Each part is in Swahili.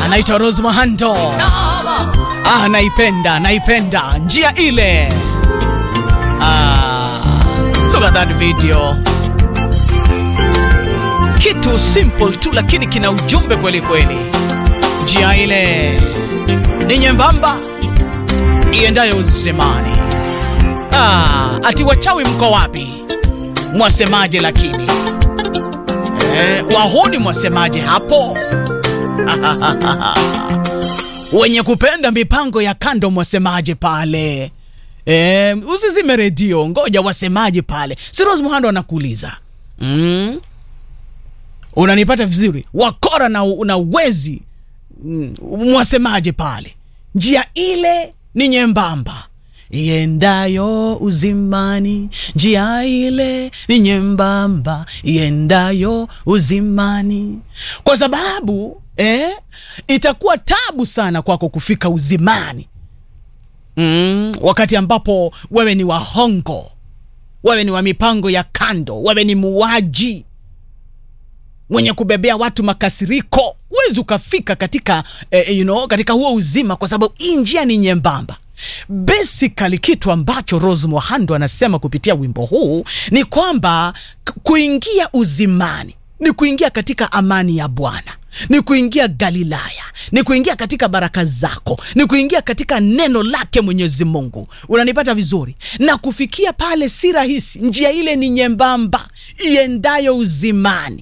anaitwa Rose Muhando. Ah, naipenda naipenda njia ile. Ah, look at that video. Kitu simple tu lakini kina ujumbe kweli kweli. Njia ile ni nyembamba iendayo uzemani. Ah, ati wachawi mko wapi? Mwasemaje lakini? Eh, wahuni mwasemaje hapo? wenye kupenda mipango ya kando mwasemaje pale? E, usizime redio, ngoja wasemaje pale. Si Rose Muhando anakuuliza mm? Unanipata vizuri? Wakora na, na wezi mm, mwasemaje pale? Njia ile ni nyembamba iendayo uzimani, njia ile ni nyembamba iendayo uzimani, kwa sababu eh, itakuwa tabu sana kwako kufika uzimani mm, wakati ambapo wewe ni wahongo, wewe ni wa mipango ya kando, wewe ni muwaji mwenye kubebea watu makasiriko, huwezi ukafika katika eh, you know, katika huo uzima, kwa sababu hii njia ni nyembamba. Basically kitu ambacho Rose Muhando anasema kupitia wimbo huu ni kwamba kuingia uzimani ni kuingia katika amani ya Bwana, ni kuingia Galilaya, ni kuingia katika baraka zako, ni kuingia katika neno lake Mwenyezi Mungu. Unanipata vizuri? Na kufikia pale si rahisi. Njia ile ni nyembamba iendayo uzimani.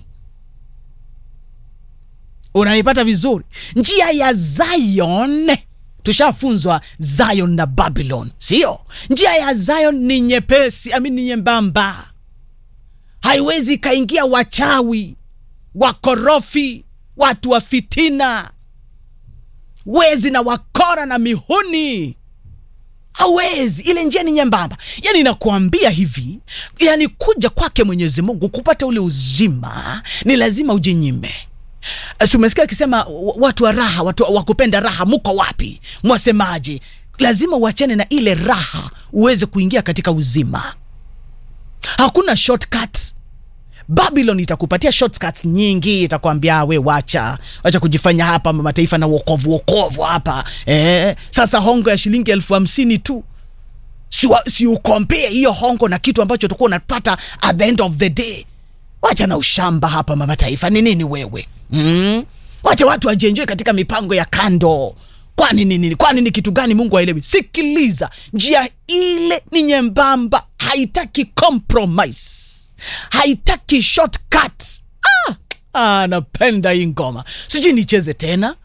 Unanipata vizuri? Njia ya Zion tushafunzwa Zion na Babylon, sio? Njia ya Zion ni nyepesi, ami ni nyembamba, haiwezi ikaingia wachawi, wakorofi, watu wa fitina, wezi na wakora na mihuni hawezi. Ile njia ni nyembamba. Yani nakuambia hivi, yani kuja kwake Mwenyezi Mungu kupata ule uzima ni lazima ujinyime. Umesikia akisema watu wa raha, watu wa kupenda raha, muko wapi? Mwasemaje? Lazima uachane na ile raha uweze kuingia katika uzima. Hakuna shortcut. Babylon itakupatia shortcuts nyingi, itakwambia we wacha wacha kujifanya hapa mataifa na wokovu wokovu hapa eh. Sasa hongo ya shilingi elfu hamsini tu si, si ukompea hiyo hongo na kitu ambacho utakuwa unapata at the end of the day. Wacha na ushamba hapa mama taifa, ni nini wewe mm? Wacha watu wajienjoy katika mipango ya kando. Kwani nini? Kwani ni kitu gani Mungu aelewi? Sikiliza, njia ile ni nyembamba, haitaki compromise, haitaki shortcut. Ah, ah, napenda hii ngoma, sijui nicheze tena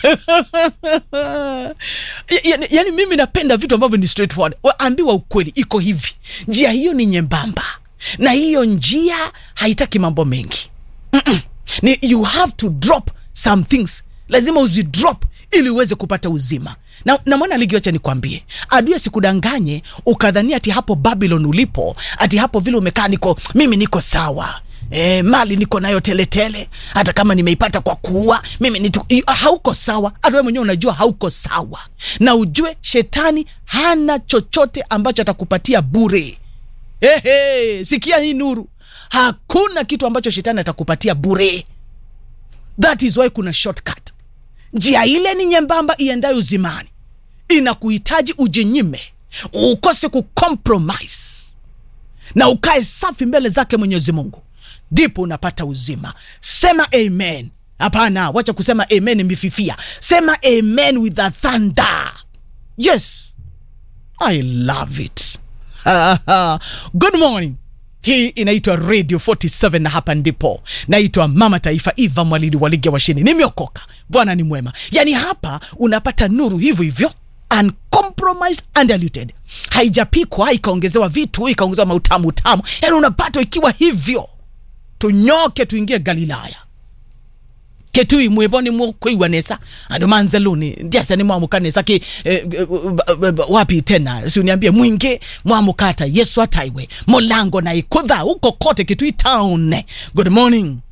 yani, yani mimi napenda vitu ambavyo ni straightforward. Ambiwa ukweli, iko hivi, njia hiyo ni nyembamba na hiyo njia haitaki mambo mengi mm -mm. Ni you have to drop some things, lazima uzidrop ili uweze kupata uzima na, na mwana ligiwacha nikwambie, adui asikudanganye ukadhania ati hapo Babylon ulipo ati hapo vile umekaa niko mimi niko sawa E, mali niko nayo teletele, hata kama nimeipata kwa kuua mimi nitu, hauko sawa. Hata wewe mwenyewe unajua hauko sawa, na ujue shetani hana chochote ambacho atakupatia bure. Ehe, sikia hii nuru, hakuna kitu ambacho shetani atakupatia bure. That is why kuna shortcut. Njia ile ni nyembamba iendayo uzimani, inakuhitaji ujinyime, ukose kucompromise na ukae safi mbele zake Mwenyezi Mungu, ndipo unapata uzima. Sema amen. Hapana, wacha kusema amen mififia, sema amen with a thunder. Yes, I love it. Good morning. Hii inaitwa Radio 47 na hapa ndipo naitwa Mama Taifa Eva Mwalili wa ligi ya washini. Nimeokoka, Bwana ni mwema. Yaani hapa unapata nuru hivyo hivyo, uncompromised, undiluted, haijapikwa ikaongezewa vitu ikaongezewa mautamu tamu, yaani unapata ikiwa hivyo. Tunyoke tuingie Galilaya ketui mwivoni mukwiwanesa andu manzeluni ndiasani mwamukanesa ki eh, eh, wapi tena si uniambie mwingi mwamukata yesu ataiwe mulango na ikutha uko kote kitui town good morning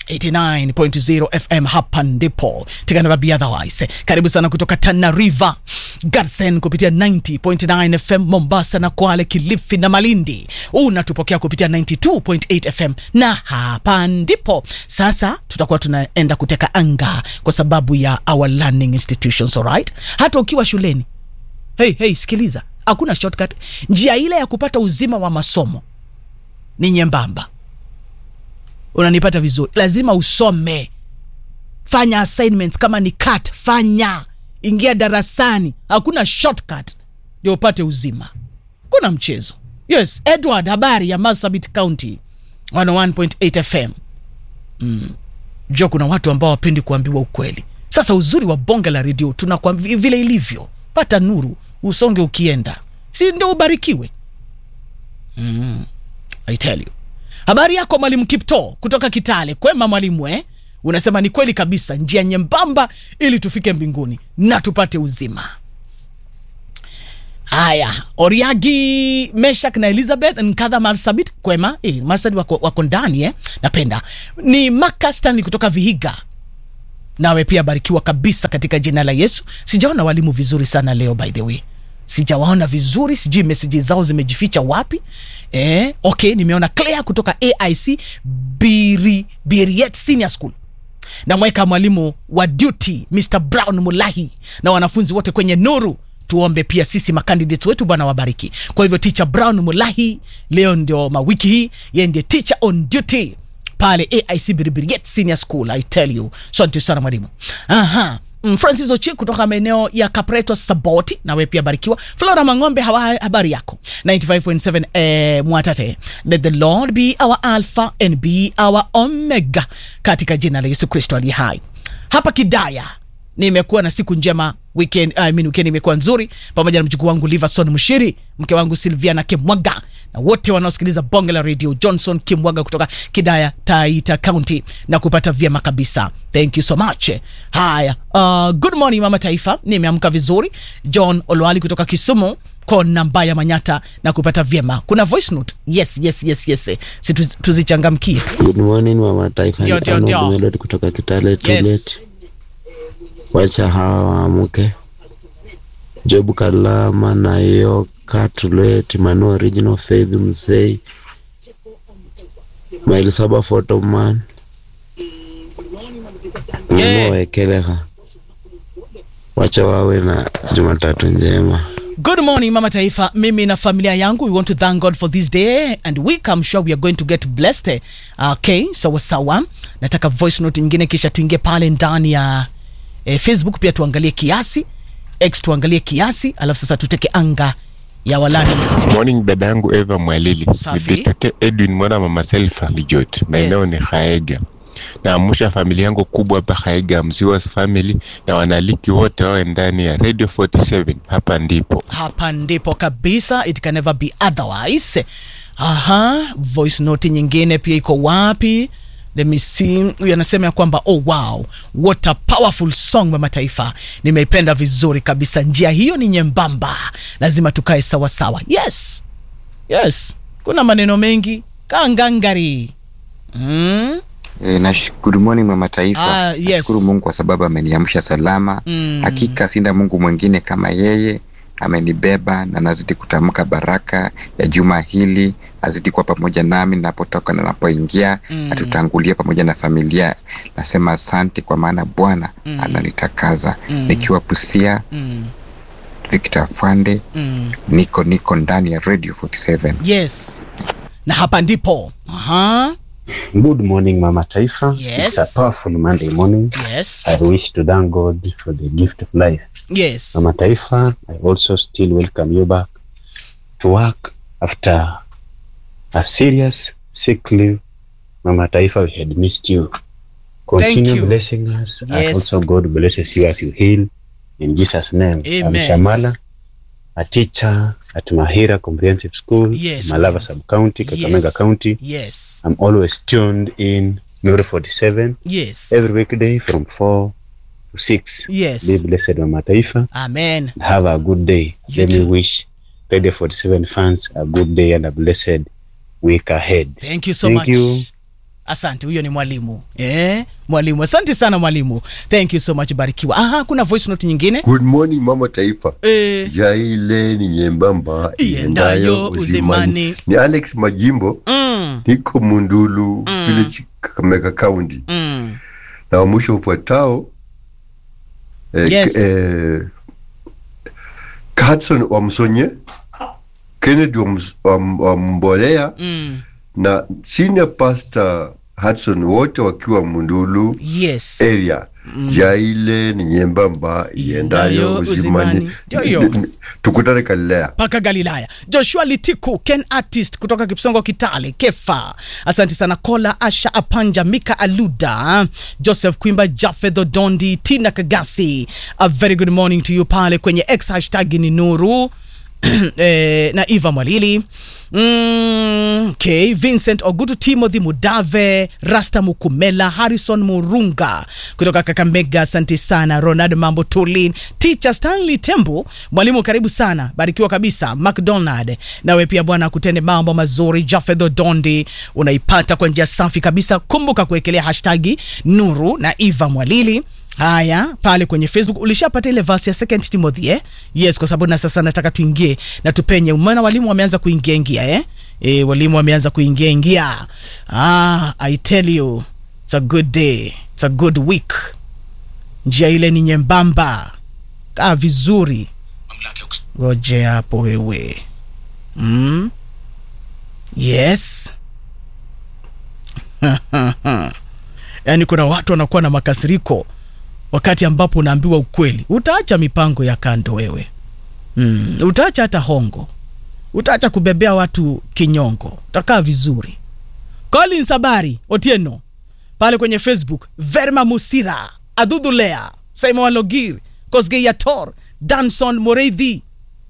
89.0 fm hapa ndipo tikana be otherwise karibu sana kutoka tana river garsen kupitia 90.9 fm mombasa na kwale kilifi na malindi unatupokea kupitia 92.8 fm na hapa ndipo sasa tutakuwa tunaenda kuteka anga kwa sababu ya our learning institutions alright hata ukiwa shuleni hey, hey, sikiliza hakuna shortcut njia ile ya kupata uzima wa masomo ni nyembamba unanipata vizuri lazima usome fanya assignments kama ni cut fanya ingia darasani hakuna shortcut ndio upate uzima kuna mchezo yes edward habari ya marsabit county 101.8 fm mm. jua kuna watu ambao wapendi kuambiwa ukweli sasa uzuri wa bonge la redio tunakwambia vile ilivyo pata nuru usonge ukienda si ndio ubarikiwe mm. I tell you habari yako mwalimu kipto kutoka kitale kwema mwalimu eh? unasema ni kweli kabisa njia nyembamba ili tufike mbinguni na tupate uzima haya oriagi meshak na elizabeth nkadha marsabit kwema eh, marsabit wako, wako ndani eh? napenda ni maka stanley kutoka vihiga nawe pia barikiwa kabisa katika jina la yesu sijaona walimu vizuri sana leo by the way sijawaona vizuri sijui meseji zao zimejificha wapi eh, okay nimeona claire kutoka aic Biri, biriet senior school namweka mwalimu wa duty mr brown mulahi na wanafunzi wote kwenye nuru tuombe pia sisi makandidate wetu bwana wabariki kwa hivyo teacher brown mulahi leo ndio mawiki hii ye ndiye teacher on duty pale aic biribiriet senior school i tell you asante sana mwalimu aha Mm, francis ochi kutoka maeneo ya kapreto saboti nawe pia barikiwa flora mang'ombe hawa, habari yako 95.7 eh, mwatate let the lord be our alpha and be our omega katika jina la yesu kristo aliye hai hapa kidaya nimekuwa na siku njema weekend, I mean, weekend imekuwa nzuri pamoja na mjukuu wangu liverson mshiri mke wangu silviana kimwaga na wote wanaosikiliza bonge la radio johnson kimwaga kutoka kidaya taita county na kupata vyema kabisa thank you so much haya uh, good morning mama taifa nimeamka vizuri john olwali kutoka kisumu kona mbaya manyata na kupata vyema kuna voice note yes yes yes yes si tu- tuzichangamkie Good morning mama taifa, Ndio, ni ndio, Arnold ndio. Melody kutoka Kitale Yes. Tibet. Wacha hawa waamuke. Job Kalama na Yoka Tulet, Manu Original Faith Mzee, Maili Saba Photoman, Yeah. Mamo Wekeleha. Wacha wawe na Jumatatu njema. Good morning, Mama Taifa. Mimi na familia yangu, we want to thank God for this day and week. I'm sure we are going to get blessed. Okay, sawa sawa. Nataka voice note nyingine kisha tuingie pale ndani ya eh, Facebook pia tuangalie kiasi, X tuangalie kiasi, alafu sasa tuteke anga ya walani Institute. Morning dada yangu Eva Mwalili. Safi. Nilitokea Edwin mwana mama Selfa Lijot. Maeneo Yes. ni Haega. Naamusha familia yangu kubwa hapa Haega Mziwas family na wanaliki wote wawe ndani ya Radio 47. Hapa ndipo. hapa ndipo kabisa it can never be otherwise aha voice note nyingine pia iko wapi let me see huyu anasema ya kwamba oh wow what a powerful song mama taifa nimeipenda vizuri kabisa njia hiyo ni nyembamba lazima tukae sawa sawa yes yes kuna maneno mengi kangangari mm? E, na good morning mama taifa. Ah, yes. Nashukuru Mungu kwa sababu ameniamsha salama. Mm. Hakika sina Mungu mwingine kama yeye, amenibeba na nazidi kutamka baraka ya juma hili, azidi kuwa pamoja nami napotoka na napoingia, Mm. atutangulie pamoja na familia. Nasema asante kwa maana Bwana Mm. ananitakaza. Mm. Nikiwa Busia, Mm. Victor Fande, Mm. niko niko ndani ya Radio 47. yes na hapa ndipo aha Good morning, Mama Taifa. Yes. It's a powerful Monday morning. yes I wish to thank God for the gift of life. yes Mama Taifa, I also still welcome you back to work after a serious sick leave. Mama Taifa, we had missed you. Continue you. blessing us Yes. as also God blesses you as you heal. In Jesus' name. I'm Amen. Shamala, a teacher at Mahira Comprehensive School, Yes, Malava ma'am. Sub-County, Kakamega Yes. County. yes I'm always tuned in Nuru 47 yes every weekday from 4 to 6. yes Be blessed, Mama Taifa. amen and Have a good day. You Let too. me wish Radio 47 fans a good day and a blessed week ahead. thank you so Thank much you. asante huyo ni mwalimu eh, mwalimu asante sana mwalimu thank you so much barikiwa aha kuna voice note nyingine Good morning mama taifa. eh, Jaile ni nyembamba Iendayo uzimani. Ni Alex Majimbo, mm, niko Mundulu village Kakamega County. mm, Na wa mwisho ufuatao eh, Yes. k- eh, Hudson wa Msonye, Kennedy wa, Ms- wa, M- wa Mbolea mm. na senior pastor Hudson wote wakiwa Mundulu yes area jaile ni nyembamba Iendayo iendayo uzimani. uzimani Ndio hiyo. N- n- tukutane Galilea mpaka galilaya joshua litiku ken artist kutoka kipsongo kitale kefa asante sana kola asha apanja mika aluda joseph kwimba jafedho dondi tina kagasi a very good morning to you pale kwenye x hashtag ni nuru eh, na eva mwalili mm, okay. vincent ogutu timothy mudave rasta mukumela harrison murunga kutoka kakamega asante sana ronald mambo tulin teacher stanley tembo mwalimu karibu sana barikiwa kabisa mcdonald nawe pia bwana akutende mambo mazuri jafedho dondi unaipata kwa njia safi kabisa kumbuka kuwekelea hashtagi nuru na eva mwalili haya pale kwenye facebook ulishapata ile vasi ya second timothy eh? yes kwa sababu na sasa nataka tuingie na tupenye maana walimu wameanza kuingia ingia eh? E, walimu wameanza kuingia ingia ah, i tell you it's a good day it's a good week njia ile ni nyembamba kaa vizuri goje hapo wewe mm? yes yaani kuna watu wanakuwa na makasiriko wakati ambapo unaambiwa ukweli utaacha mipango ya kando wewe mm. utaacha hata hongo utaacha kubebea watu kinyongo utakaa vizuri collins habari otieno pale kwenye facebook verma musira adhudhulea simon walogir kosgeiator danson moreidhi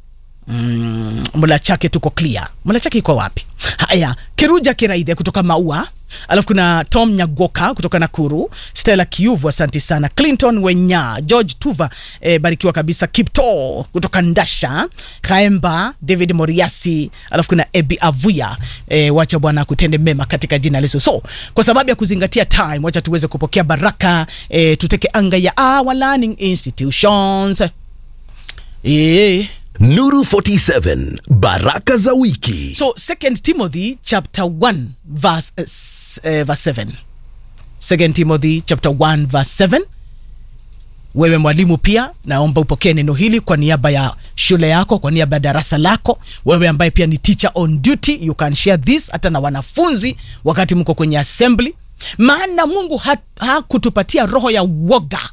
mm, mla chake tuko clear mla chake iko wapi haya kiruja kiraidhe kutoka maua alafu kuna tom nyagoka kutoka nakuru stella kiuvu asante sana clinton wenya george tuva e, barikiwa kabisa kipto kutoka ndasha kaemba david moriasi alafu kuna ebi avuya e, wacha bwana kutende mema katika jina lesu so kwa sababu ya kuzingatia time wacha tuweze kupokea baraka e, tuteke anga ya our learning institutions e, Nuru 47 Baraka za wiki. so second timothy chapter 1 verse, uh, s- uh, verse 7 second timothy chapter 1 verse 7 wewe mwalimu pia naomba upokee neno hili kwa niaba ya shule yako kwa niaba ya darasa lako wewe ambaye pia ni teacher on duty you can share this hata na wanafunzi wakati mko kwenye assembly maana mungu ha- hakutupatia roho ya woga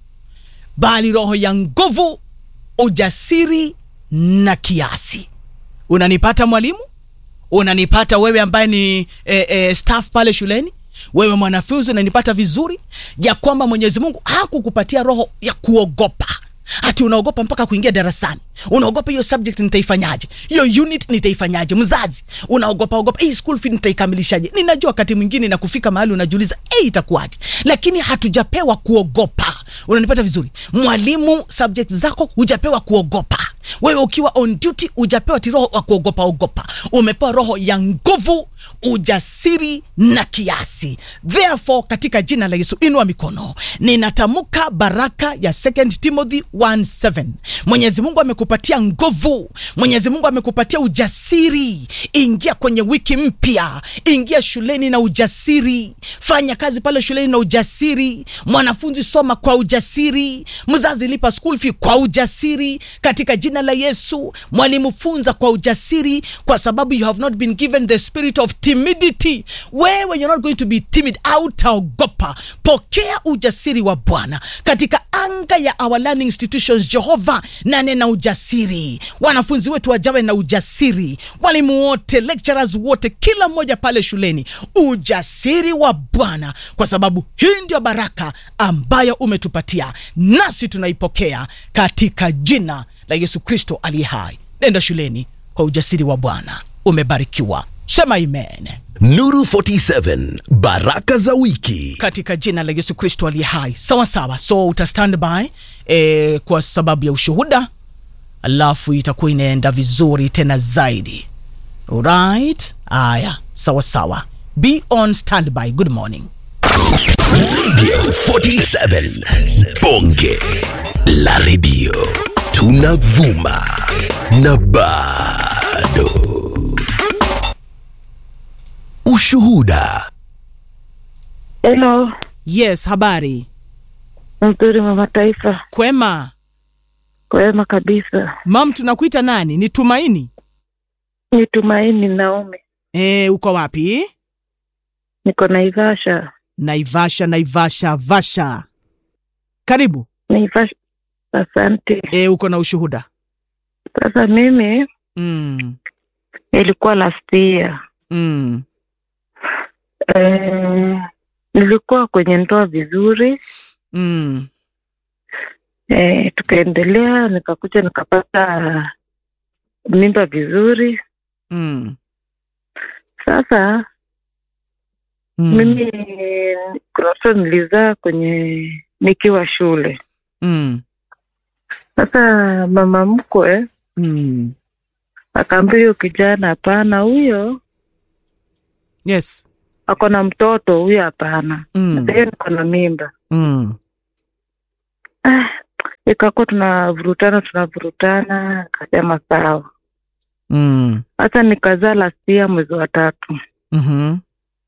bali roho ya nguvu ujasiri na kiasi unanipata mwalimu unanipata wewe ambaye ni e, e, staff pale shuleni wewe mwanafunzi unanipata vizuri ya kwamba mwenyezi mungu hakukupatia roho ya kuogopa hati unaogopa mpaka kuingia darasani unaogopa hiyo subject nitaifanyaje hiyo unit nitaifanyaje mzazi unaogopa ogopa hii school fee nitaikamilishaje ninajua wakati mwingine na kufika mahali unajiuliza hey, itakuwaje lakini hatujapewa kuogopa unanipata vizuri mwalimu subject zako hujapewa kuogopa wewe ukiwa on duty hujapewa ti roho wa kuogopa ogopa umepewa roho ya nguvu ujasiri na kiasi therefore katika jina la yesu inua mikono ninatamka baraka ya 2 timothy 17 mwenyezi mungu amekupatia nguvu mwenyezi mungu amekupatia ujasiri ingia kwenye wiki mpya ingia shuleni na ujasiri fanya kazi pale shuleni na ujasiri mwanafunzi soma kwa ujasiri mzazi lipa school fee kwa ujasiri katika jina la yesu mwalimu funza kwa ujasiri kwa sababu you have not been given the spirit of timidity wewe you're not going to be timid autaogopa pokea ujasiri wa bwana katika anga ya our learning institutions jehova nane na ujasiri wanafunzi wetu wajawe na ujasiri walimu wote lecturers wote kila mmoja pale shuleni ujasiri wa bwana kwa sababu hii ndio baraka ambayo umetupatia nasi tunaipokea katika jina la yesu kristo aliye hai nenda shuleni kwa ujasiri wa bwana umebarikiwa sema amen Nuru 47 Baraka za wiki. katika jina la yesu kristo aliye hai sawa sawa so uta stand by e, kwa sababu ya ushuhuda alafu itakuwa inaenda vizuri tena zaidi right aya sawa sawa be on standby good morning Radio 47 Bonge la Radio. Tunavuma na bado. Ushuhuda. Hello, yes habari mzuri mama taifa, kwema kwema kabisa. mam tunakuita nani ni tumaini Ni Tumaini Naomi, e, uko wapi niko Naivasha. naivasha naivasha vasha karibu Naivasha, asante. e, uko na ushuhuda Sasa mimi mm. nilikuwa last year Mm. eh, nilikuwa kwenye ndoa vizuri Mm. eh, tukaendelea, nikakuja nikapata mimba vizuri. Mm. Sasa Mm. mimi kuna watoto nilizaa kwenye nikiwa shule. Mm. Sasa mama mkwe Mm. akaambia huyo kijana, hapana, huyo yes ako na mtoto, huyo hapana, mm. hiyo niko na mimba. Mm. Ah, ikakuwa tunavurutana tunavurutana, akasema sawa. Mm. Hata nikazaa last year mwezi wa tatu. Mhm.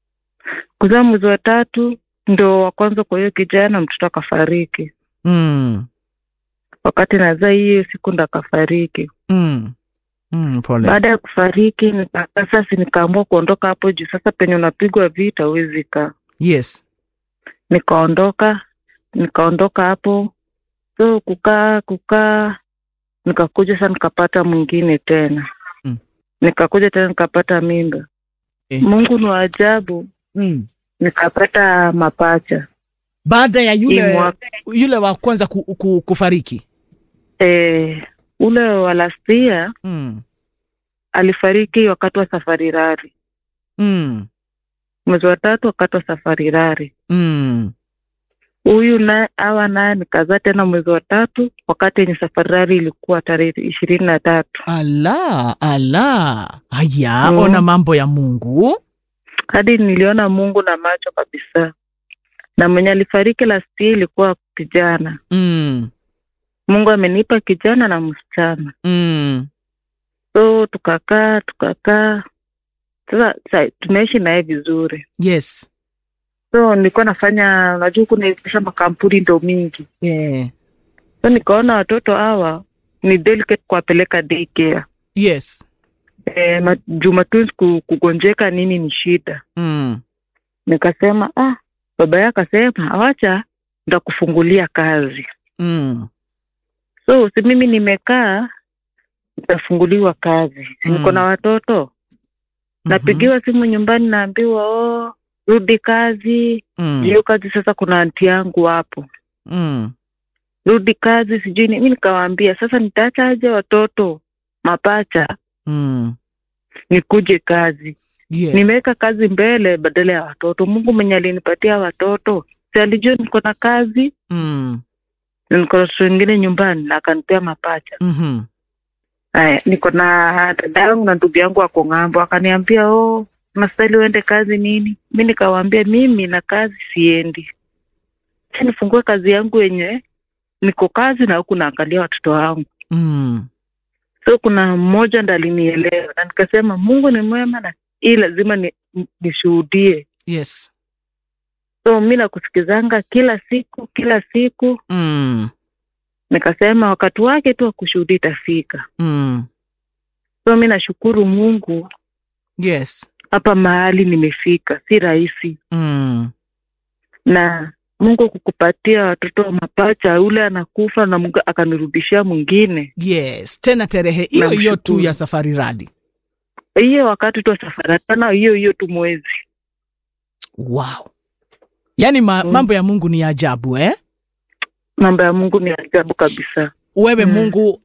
Kuzaa mwezi wa tatu ndo wa kwanza kwa hiyo kijana, mtoto akafariki. Mm. Wakati nazaa hiyo siku ndo akafariki. Mm. Mm. pole Baada ya kufariki, nika- sasa nikaamua kuondoka hapo juu. Sasa penye unapigwa vita huwezi kaa yes nikaondoka nikaondoka hapo so kukaa kukaa nikakuja sasa nikapata mwingine tena Mm. nikakuja tena nikapata mimba Eh. mungu ni wa ajabu mm. nikapata mapacha baada ya Hii yule mwaka- yule wa kwanza ku, ku, kufariki eh, ule wa lastia mm. alifariki wakati wa safari rari Mm. mwezi wa tatu wakati wa safari rari Mm. huyu naye awa naye nikazaa tena mwezi wa tatu wakati yenye safari rari ilikuwa tarehe ishirini na tatu ala ala haya Mm. ona mambo ya mungu hadi niliona Mungu na macho kabisa, na mwenye alifariki last year ilikuwa kijana. mm. Mungu amenipa kijana na msichana, Mm. so tukakaa tukakaa. Sasa sa- tunaishi naye vizuri, yes so nilikuwa nafanya, unajua kunaisha makampuni ndo mingi, yeah. so nikaona watoto hawa ni delicate kuwapeleka daycare. yes E, Jumatatu ku- kugonjeka nini ni shida. mm. Nikasema ah, baba yake akasema awacha ndakufungulia kazi Mm. so si mimi nimekaa nitafunguliwa kazi si niko Mm. na watoto napigiwa simu nyumbani naambiwa oh, rudi kazi mm. hiyo kazi sasa kuna anti yangu hapo Mm. rudi kazi sijui ni- mi nikawaambia sasa nitaacha aje watoto mapacha Mm. nikuje kazi yes nimeweka kazi mbele badala ya watoto mungu mwenye alinipatia watoto si alijua niko na kazi mm. na niko na watoto wengine nyumbani na akanipea mapacha Mhm. Aya, niko na dada yangu na ndugu yangu wako ng'ambo, akaniambia oh, unastahili uende kazi nini? Mi nikawaambia mimi na kazi siendi, acha nifungue kazi yangu yenye niko kazi na huku naangalia watoto wangu. Mm. So kuna mmoja ndo alinielewa na nikasema Mungu ni mwema na hii lazima ni, nishuhudie. yes So mi nakusikizanga kila siku kila siku, mm. nikasema wakati wake tu wa kushuhudia itafika. Mm. So mi nashukuru Mungu yes hapa mahali nimefika, si rahisi mm. na Mungu kukupatia watoto wa mapacha, ule anakufa na Mungu akanirudishia mwingine. yes tena tarehe hiyo hiyo tu Namshukuru. ya safari radi Hiyo wakati tu wa safari tena, hiyo hiyo tu mwezi. wow yaani ma, Mm. mambo ya mungu ni ya ajabu eh? Mambo ya Mungu ni ajabu kabisa. wewe Mm. mungu